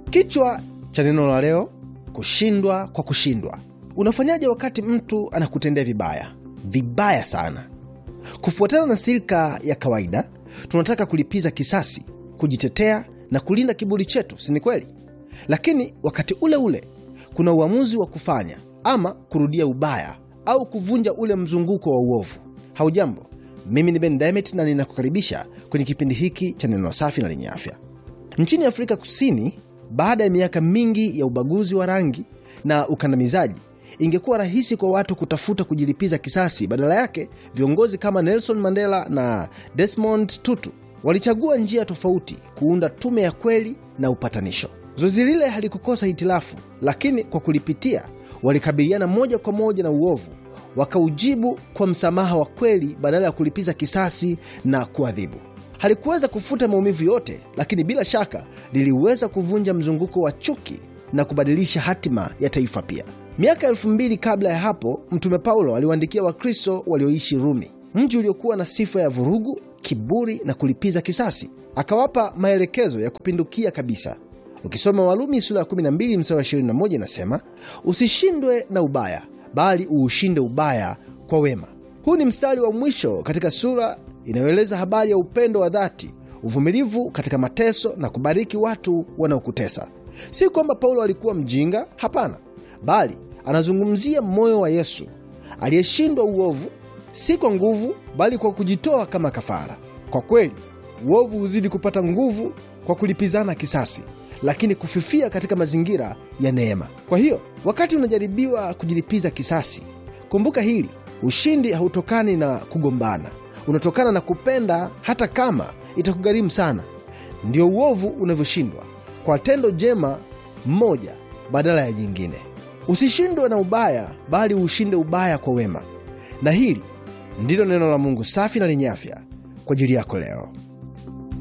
Kichwa cha neno la leo: kushindwa kwa kushindwa. Unafanyaje wakati mtu anakutendea vibaya vibaya sana? Kufuatana na silika ya kawaida, tunataka kulipiza kisasi, kujitetea na kulinda kiburi chetu, si ni kweli? Lakini wakati ule ule kuna uamuzi wa kufanya ama kurudia ubaya au kuvunja ule mzunguko wa uovu. Haujambo, mimi ni Ben Demet na ninakukaribisha kwenye kipindi hiki cha neno safi na lenye afya. Nchini Afrika Kusini, baada ya miaka mingi ya ubaguzi wa rangi na ukandamizaji, ingekuwa rahisi kwa watu kutafuta kujilipiza kisasi. Badala yake, viongozi kama Nelson Mandela na Desmond Tutu walichagua njia tofauti, kuunda tume ya kweli na upatanisho. Zoezi lile halikukosa hitilafu, lakini kwa kulipitia walikabiliana moja kwa moja na uovu, wakaujibu kwa msamaha wa kweli badala ya kulipiza kisasi na kuadhibu. Halikuweza kufuta maumivu yote, lakini bila shaka liliweza kuvunja mzunguko wa chuki na kubadilisha hatima ya taifa pia. Miaka elfu mbili kabla ya hapo, Mtume Paulo aliwaandikia Wakristo walioishi Rumi, mji uliokuwa na sifa ya vurugu, kiburi na kulipiza kisasi. Akawapa maelekezo ya kupindukia kabisa. Ukisoma Warumi sura ya 12 mstari wa 21 inasema, usishindwe na ubaya, bali uushinde ubaya kwa wema. Huu ni mstari wa mwisho katika sura inayoeleza habari ya upendo wa dhati, uvumilivu katika mateso na kubariki watu wanaokutesa. Si kwamba Paulo alikuwa mjinga, hapana, bali anazungumzia moyo wa Yesu aliyeshindwa uovu, si kwa nguvu, bali kwa kujitoa kama kafara. Kwa kweli, uovu huzidi kupata nguvu kwa kulipizana kisasi, lakini kufifia katika mazingira ya neema. Kwa hiyo, wakati unajaribiwa kujilipiza kisasi, kumbuka hili: ushindi hautokani na kugombana, unatokana na kupenda, hata kama itakugharimu sana. Ndio uovu unavyoshindwa kwa tendo jema mmoja badala ya jingine. Usishindwe na ubaya, bali ushinde ubaya kwa wema. Na hili ndilo neno la Mungu safi na lenye afya kwa ajili yako leo.